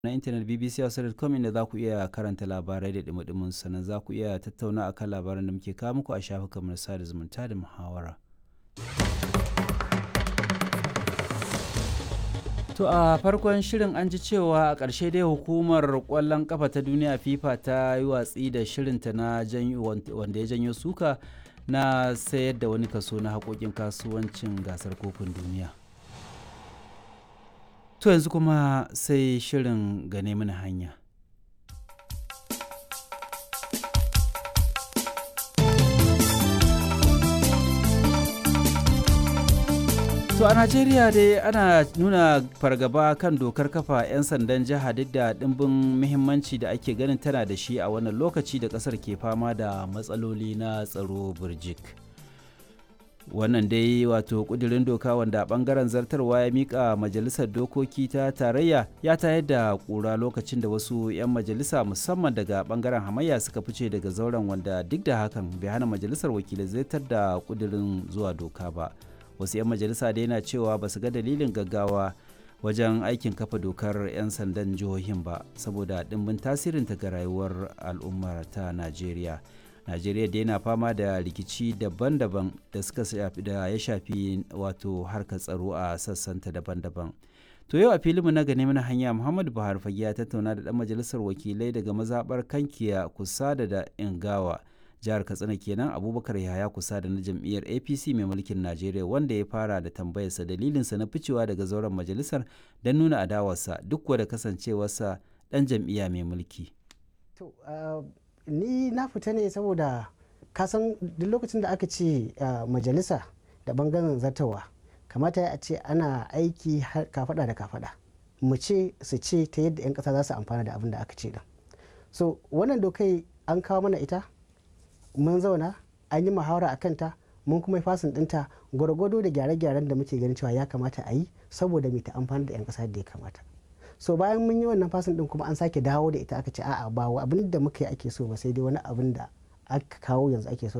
na intanet bbc.com inda za ku iya karanta labarai da dumudumin sannan za ku iya tattauna akan labaran da muke kawo muku a shafukanmu na sada zumunta da muhawara. To a farkon shirin an ji cewa a ƙarshe dai hukumar ƙwallon ƙafa ta duniya FIFA ta yi watsi da shirinta na wanda ya janyo suka na sayar da wani kaso na haƙoƙin kasuwancin gasar kofin duniya. To yanzu kuma sai shirin gane mana hanya. To a Najeriya dai ana nuna fargaba kan dokar kafa 'yan sandan jiha duk da ɗimbin muhimmanci da ake ganin tana da shi a wannan lokaci da ƙasar ke fama da matsaloli na tsaro burjik. Wannan dai wato ƙudurin doka wanda ɓangaren zartarwa ya miƙa majalisar dokoki ta tarayya ya tayar da ƙura lokacin da wasu 'yan majalisa musamman daga ɓangaren hamayya suka fice daga zauren wanda duk da hakan bai hana majalisar wakilai zartar da ƙudurin zuwa doka ba. wasu 'yan majalisa da yana cewa ba su ga dalilin gaggawa wajen aikin kafa dokar 'yan sandan jihohin ba saboda ɗimbin tasirinta ga rayuwar al'ummar ta najeriya najeriya da yana fama da rikici daban-daban da suka shafi da ya shafi wato harkar tsaro a sassanta daban-daban to yau a filinmu na gane mana hanya muhammadu buhari fage ya tattauna da ɗan majalisar wakilai daga mazaɓar kankiya kusa da da ingawa jihar katsina kenan abubakar yahaya kusa da na jam'iyyar apc mai mulkin najeriya wanda ya fara da tambayarsa dalilinsa na ficewa daga zauren majalisar don nuna adawarsa duk da kasancewarsa dan jam'iyya mai mulki to ni na fita ne saboda kasan duk lokacin da aka ce majalisa da bangaren zartawa kamata a ce ana aiki kafada da kafada mu ce su ce ta yadda 'yan kasa za su amfana da abin da aka ce din so wannan dokai an kawo mana ita mun zauna an yi muhawara a kanta mun kuma yi fasin dinta gwargwado da gyare-gyaren da muke ganin cewa ya kamata a yi saboda mai ta amfani da 'yan kasa da ya kamata so bayan mun yi wannan fasin din kuma an sake dawo da ita aka ce a'a ba abin da muka yi ake so ba sai dai wani abin da aka kawo yanzu ake so